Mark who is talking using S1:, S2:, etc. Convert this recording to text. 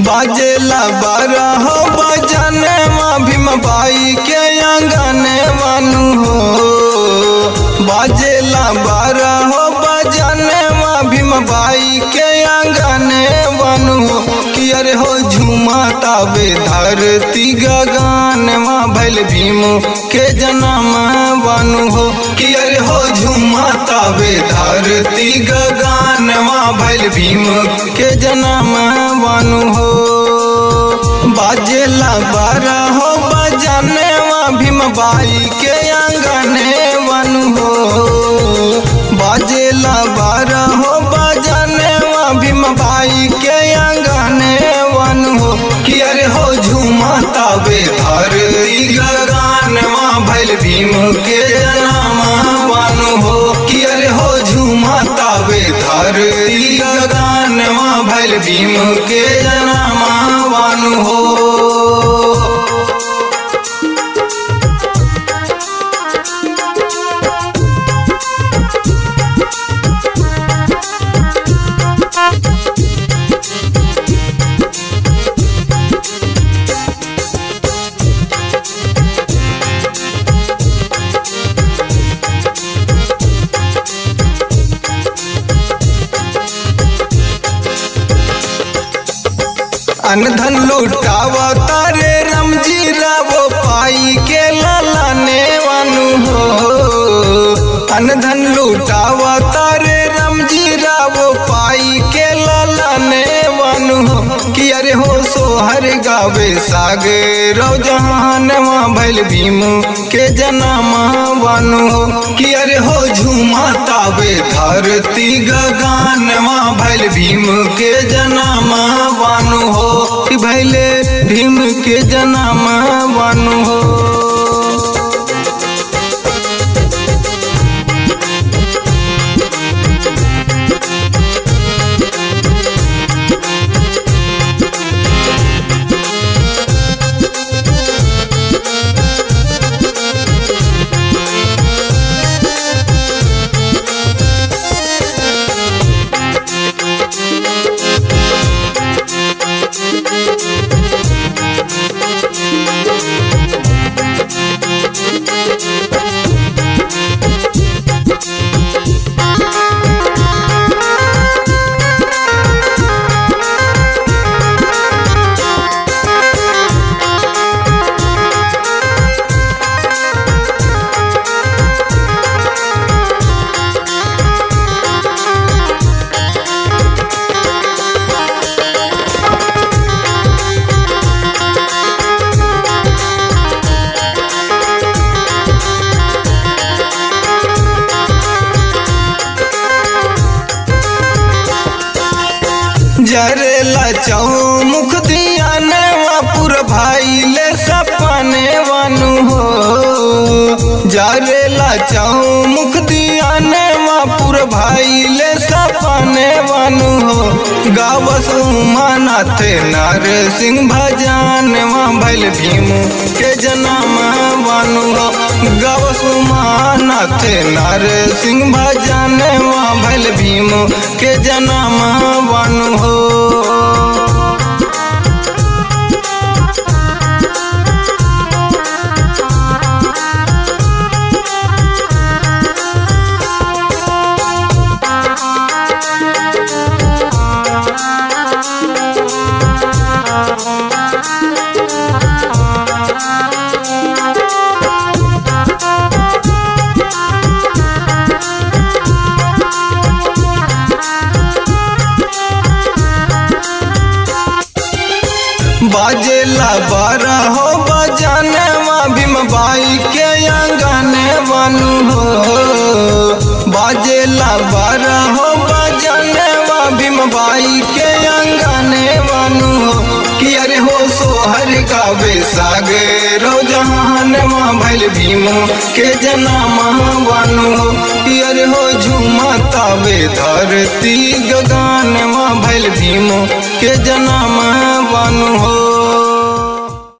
S1: बाजेला बारह बजने माँ भीम बाई के आंगने वानु हो बाजेला बारह बजने माँ भीम बाई के आंगने वानु हो कि अरे हो झूमा ताबे धरती गगन माँ भैल भीम के जन्म वानु हो कि अरे हो झूमा ताबे धरती गगन माँ भैल भीम के जन्म वानु हो बाजेला बारह हो बजाने माँ भीम बाई के आंगने वानु हो बाजेला बारह हो बजाने माँ भीम बाई के आंगने वानु हो कि अरे हो झूमा ताबे धरती गगन माँ भैल भीम के जन्म वानु हो कि अरे हो झूमा ताबे धरती गगन माँ भैल भीम के जन्म वानु हो अनधन लुटावा तारे रमजी रावो पाई के लालाने वानु हो अनधन लुटावा तारे रमजी रावो पाई के लालाने वानु हो कि अरे हो सोहर गावे सागे रो जहान माँ भैल भीम के जनामा वानु हो कि अरे हो झूमा ताबे धरती गगन माँ भैल भीम के जनामा वानु हो कि भैले भीम के जनामा वानु हो जरेला चौमुख दिया नेवापुर भाई ले सपने वानु हो जरेला चौमुख दिया नेवापुर भाई ले सपने वानु हो गावस उमानाथ नार सिंह भजान माँ भैल भीम के जन्म वानु हो गावस उमानाथ नार सिंह भजान माँ भैल भीम के जन्म वानु हो बाजेला बारह हो बजाने माँ भीम बाई के आंगने वानु हो बाजेला बारह हो बजाने माँ भीम बाई के आंगने वानु हो कि अरे हो सोहर गावे सागे रो जहान माँ भैल भीम के जनामा वानु हो कि अरे हो झूमा तावे धरती गगन माँ भैल भीम के जनामा वानु हो